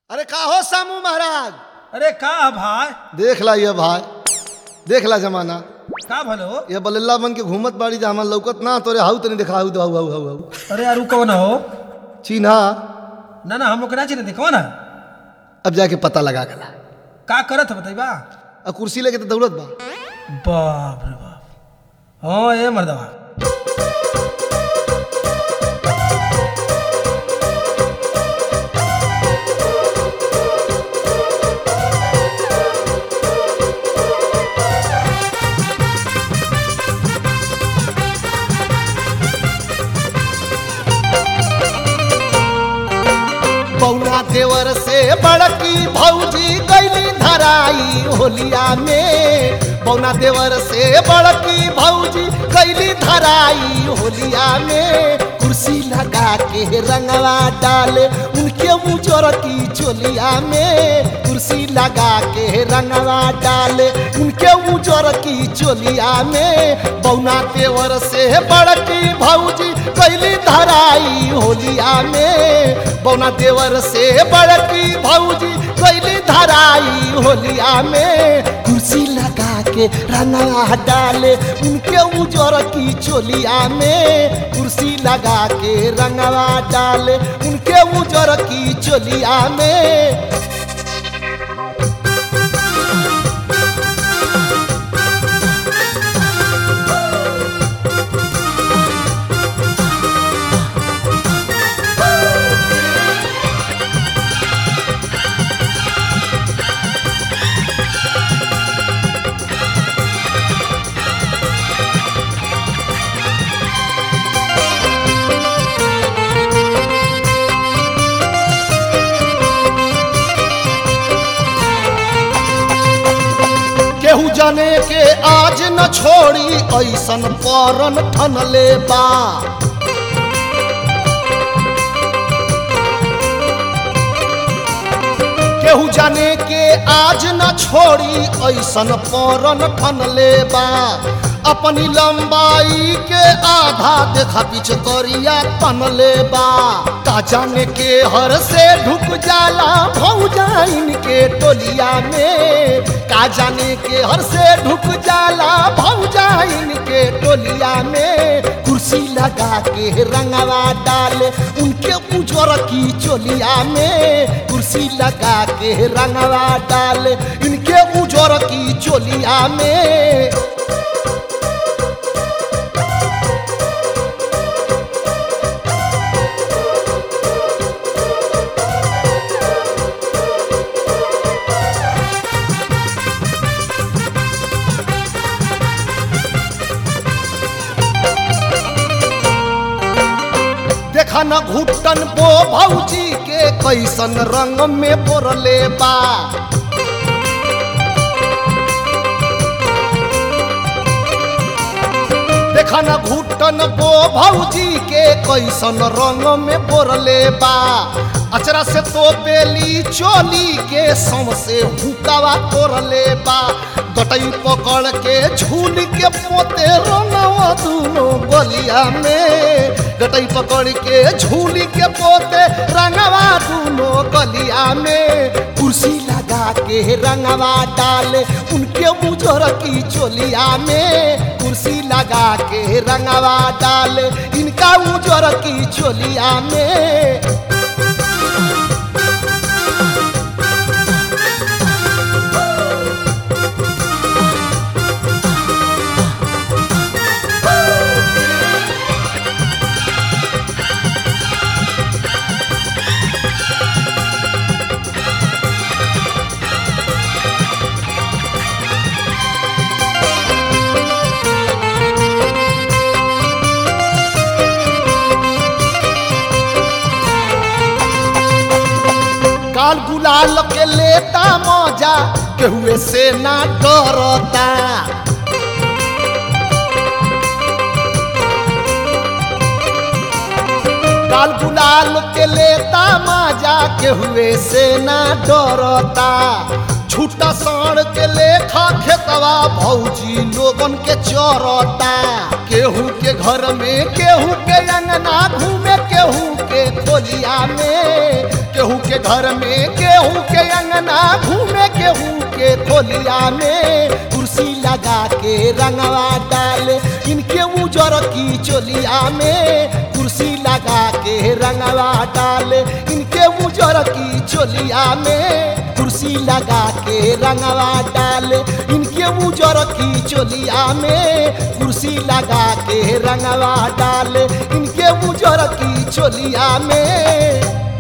अरे का हो सामू महाराज अरे का भाई देख ला ये भाई देख ला जमाना का भलो ये बल्ला बन के घूमत बाड़ी जा हमार लौकत ना तोरे हाउ तनी देखा हाउ हाउ हाउ हाउ हाउ अरे यार उ कौन हो चिन्हा ना ना हम लोग के ना चिन्ह देखो ना अब जाके पता लगा गला का करत है बताइबा आ कुर्सी लेके तो दौड़त बा बाप रे बाप हाँ ए मर्दवा बौना देवर से बड़की भौजी गैली धराई होलिया में बौना देवर से बड़की भौजी गैली धराई होलिया में कुर्सी लगा के रंगवा डाले उनके मुजर की चोलिया में कुर्सी लगा के रंगवा डाले उनके मुजर की चोलिया में बौना देवर से बड़की भौजी कैली धराई होलिया में बौना देवर से बड़की भौजी कैली धराई होलिया में कुर्सी लगा के रंगा डाले उनके उजर की चोलिया में कुर्सी लगा के रंगवा डाले उनके उजर की चोलिया में केहू जाने के आज न छोड़ी ऐसन परन ठनले बा केहू जाने के आज न छोड़ी ऐसन परन ठनले बा अपनी लंबाई के आधा देखा पीछ करिया तनले बा का जाने के हर से ढुक जाला भौजा इनके टोलिया में का जाने के हर से ढुक जाला भौजा इनके टोलिया में कुर्सी लगा के रंगवा डाले उनके उजर की चोलिया में कुर्सी लगा के रंगवा डाले इनके उजर की चोलिया में देखा न घुटन बो भौजी के कैसन रंग में बोरले बा देखा न घुटन बो भौजी के कैसन रंग में बोरले बा अचरा से तो बेली चोली के सम से हुकावा तोरले बा गटई पकड़ के झूल के पोते रंगवा दूनो गलिया में गटई पकड़ के झूल के पोते रंगवा दूनो गलिया में कुर्सी लगा के रंगवा डाले उनके मुजर की चोलिया में कुर्सी लगा के रंगवा डाले इनका उजर की चोलिया में काल गुलाल के लेता मजा केहुए से ना डरता लाल गुलाल के लेता माजा के हुए से ना डरता छूटा साण के लेखा खेतवा भौजी लोगन के चरता केहू के घर में केहू के अंगना घूमे केहू के खोलिया में केहू के घर में केहू के अंगना घूमे केहू के खोलिया में कुर्सी लगा के रंगवा डाले इनके उजर की चोलिया में कुर्सी लगा के रंगवा डाले इनके उजर की चोलिया में कुर्सी लगा के रंगवा डाले इनके उजर की चोलिया में कुर्सी लगा के रंगवा डाले इनके उजर की चोलिया में